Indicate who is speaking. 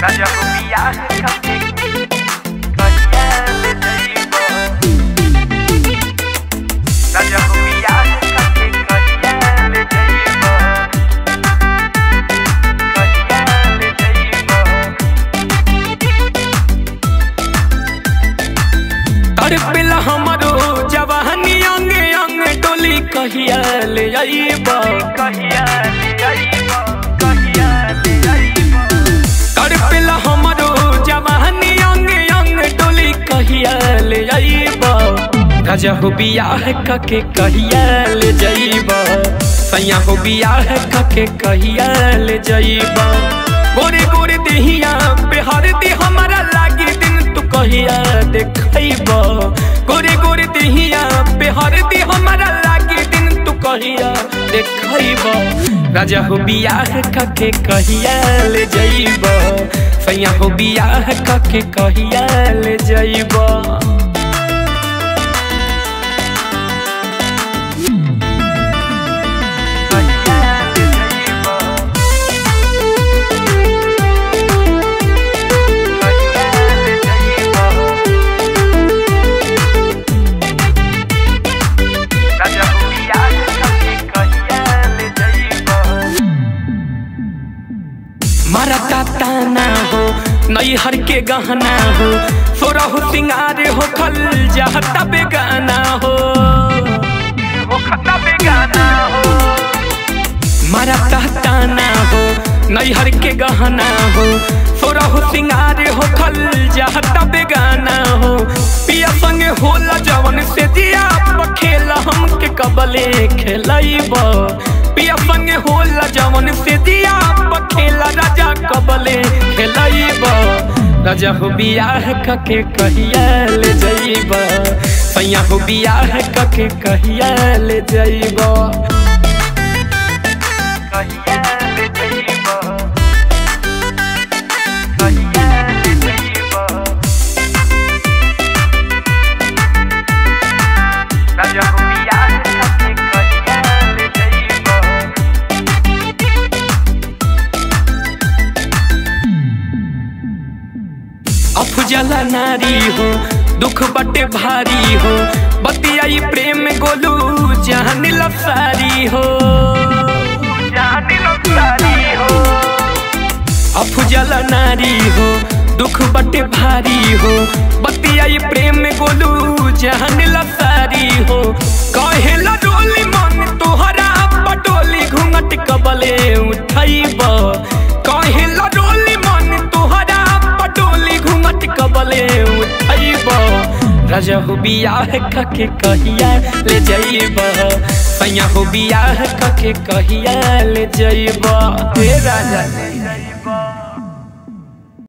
Speaker 1: राजा हो बियाह कके कहिया ले जइबो राजा हो बियाह कके कहिया ले जइबो कहिया ले जइबो
Speaker 2: तड़पेला हमरो जवानी अंग अंग डोली कहिया ले आईबा
Speaker 1: कहिया ले जइबो कहिया ले जइबो
Speaker 2: तड़पेला हमरो जवानी अंग अंग डोली कहिया ले आईबा राजा हो बियाह कके कहिया ले जाईबा सैया हो बियाह कके कहिया ले जाईबा गोरे गोरे देहिया बिहार दी हमारा लागी दिन तू कहिया देखैबा गोरे गोरे देहिया बिहार दी हमारा लागी दिन तू कहिया देखैबा राजा हो बियाह कके कहिया ले जाईबा सैया हो बियाह कके कहिया ले जाईबा
Speaker 1: कहिया ले जइबो कहिया ले जइबो राजा हो बियाह कके कहिया ले जइबो
Speaker 2: मारा ताना हो नैहर के गहना हो सोरा हो सिंगार हो खल जाता बेगाना हो
Speaker 1: वो खता बेगाना हो
Speaker 2: मारा ताना हो नैहर के गहना हो सोरा हो सिंगार हो खल जाता बेगाना हो पिया संगे होला जवन से दिया खेला हमके कबले खेलाइब पिया संगे होला जवन से दिया खेला राजा कबले खेलाइब राजा हो बियाह कके कहिया ले जाइब सैया हो बियाह कके कहिया ले जाइब
Speaker 1: कहिया ले जइबो कहिया ले जइबो राजा हो बियाह कके कहिया ले जइबो
Speaker 2: अफजला नारी हो दुख बटे भारी हो बतियाई प्रेम गोलू जान लसारी हो
Speaker 1: जानी लो सारी हो
Speaker 2: अफजला नारी हो दुख बटे भारी हो बतियाई प्रेम गोलू जान लसारी हो कहेला डोली मन तोहरा पटोली घूंघट कबले उठाइब कहेला डोली मन तोहरा पटोली घूंघट कबले उठाइब राजा हो बियाह कके कहिया ले जाइब सैया हो बियाह कके कहिया ले जाइब हे राजा